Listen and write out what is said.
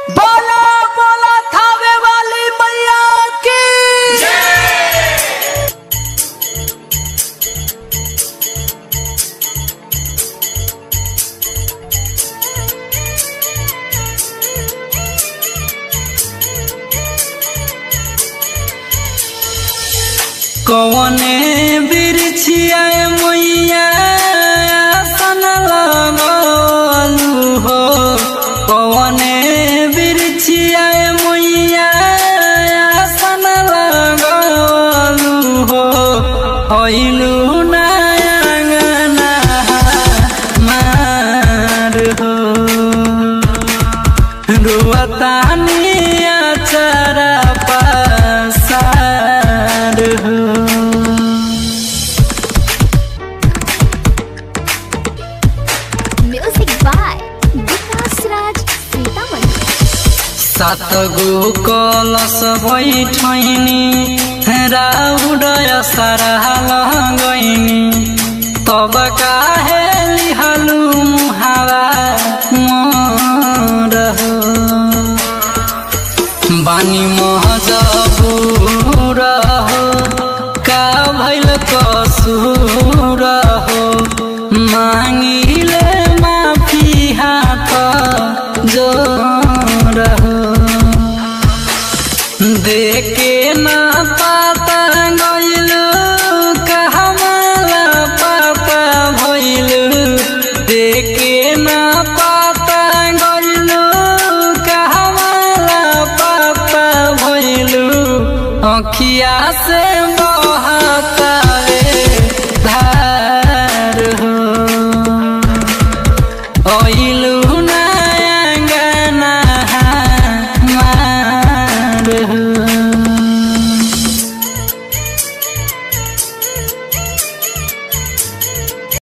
बोला बोला थावे वाली मैया की कौने बिरछिया मैया सन लगलू हो कौने बिरछिया मैया सन लगलू हो होइलू नयंगना मार हो रुवतानिया चरा पसार हो Music by Vikas Raj Sitaman. सात गो कलश बैठैनी राउडय सरहाल गइनी तब काहे लिहलु मुहावा मोर हो बानी महजबुर हो का भैल कसूर हो मांगिले माफी हाथ जोर हो देखे ना पाता गइलु कहमला पाता भइलु देखे ना पाता गइलु कहमला पाता भइलु अखिया से